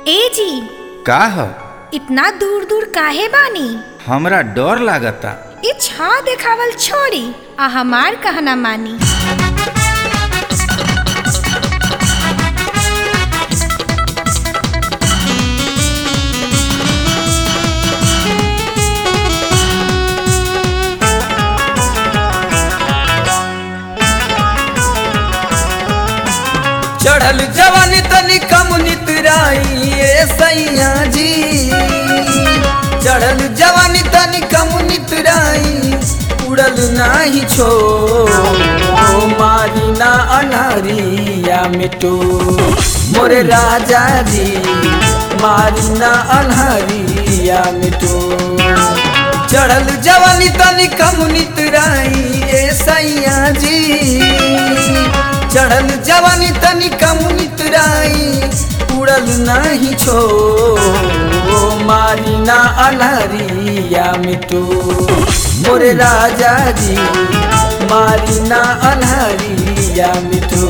ए जी का ह इतना दूर दूर काहे बानी हमरा डर लागता ई छा देखावल छोड़ी आ हमार कहना मानी चढ़ल जवानी तनी कम नितराई ए सैया जी चढ़ल जवानी तनी कम नितराई उड़ल नाही छो मारी ना अनहरिया मिटो मोरे राजा जी मारी ना अनहरिया मिटो चढ़ल जवानी तनी कम नितराई ए सैया जी चढ़ल जवानी तनी कम नितराई उड़ल नहीं छो मारी ना अनहरिया मिटो मोरे राजा जी मारी ना अनहरिया मिटो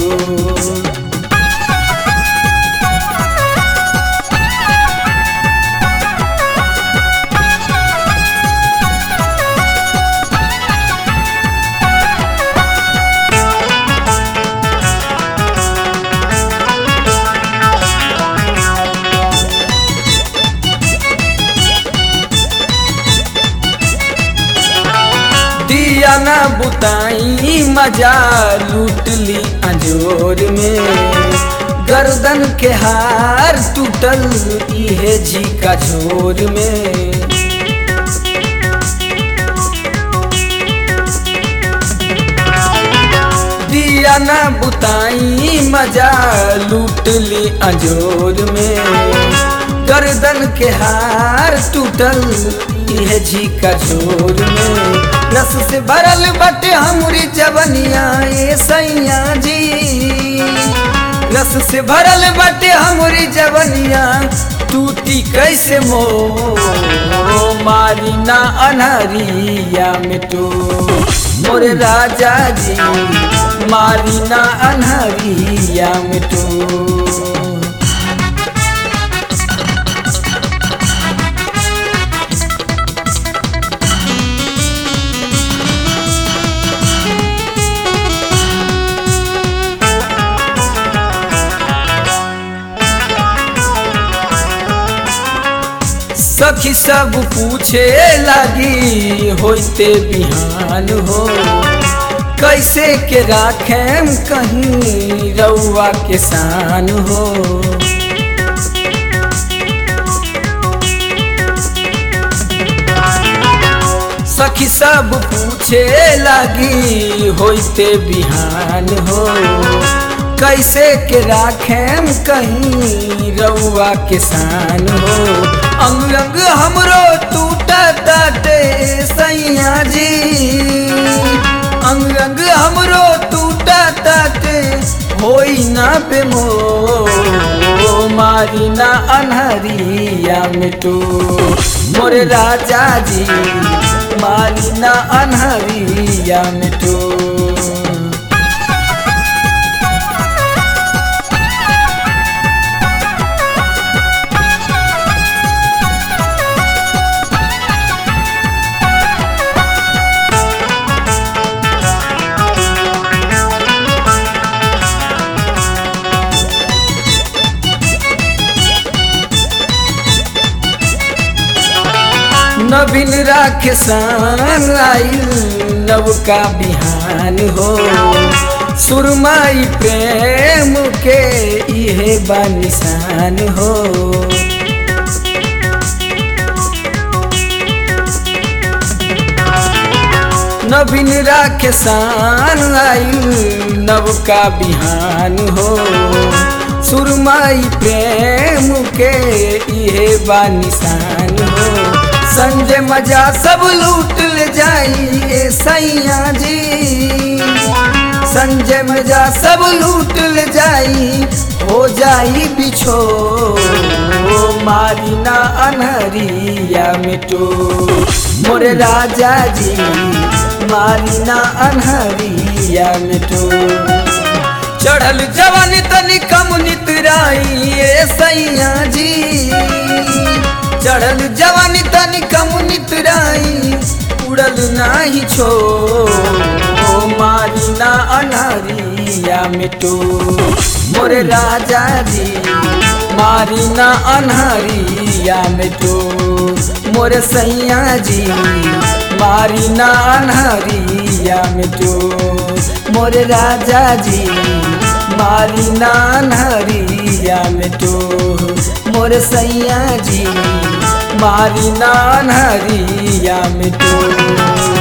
दिया ना बुताई मजा लूट ली अंजोर में गर्दन के हार टूटल इहे जी का झोर में दिया ना बुताई मजा लूट ली अंजोर में गर्दन के हार टूटल इहे जी का झोर में रस से भरल बटे हमरी जवनिया ए सैया जी रस से भरल बटे हमरी जवनिया टूटी कैसे मो मारी ना अनहरिया मिटो मोरे राजा जी मारी ना अनहरिया मिटो सखी सब पूछे लगी होते बिहान हो कैसे के राखेम कहीं रउआ के शान हो सखी सब पूछे लगी होते बिहान हो कैसे के राखेम कहीं रउआ के शान हो अंग अंग हमरो टूटा ताटे सैया जी अंग अंग हमरो टूटा ताटे होई ना बेमो मारी ना अनहरिया मिटो मोरे राजा जी मारी ना अनहरिया मिटो नवीन राखे सान आइल नव का बिहान हो सुरमाई प्रेम के इहे बानिसान हो नवीन राखे सान आइल नव का बिहान हो सुरमाई प्रेम के इहे बानिसान हो संजय मजा सब लूट ले जाई ए सैया जी संजय मजा सब लूट ले जाई हो जाई बिछो मारी ना अनहरिया मिटो मोरे राजा जी मारी ना अनहरिया मिटो चढ़ल जवानी तनी कम नितराई ए सैया जी चढ़ल जवानी तनी कम नितराई उड़ल नाही छो ओ मारी ना अनहरिया मिटो मोरे राजा जी मारी ना अनहरिया मिटो मोरे सैया जी मारी ना अनहरिया मिटो मोरे राजा जी मारी ना अनहरिया मिटो मोरे सैया जी मारी ना अनहरिया मिटो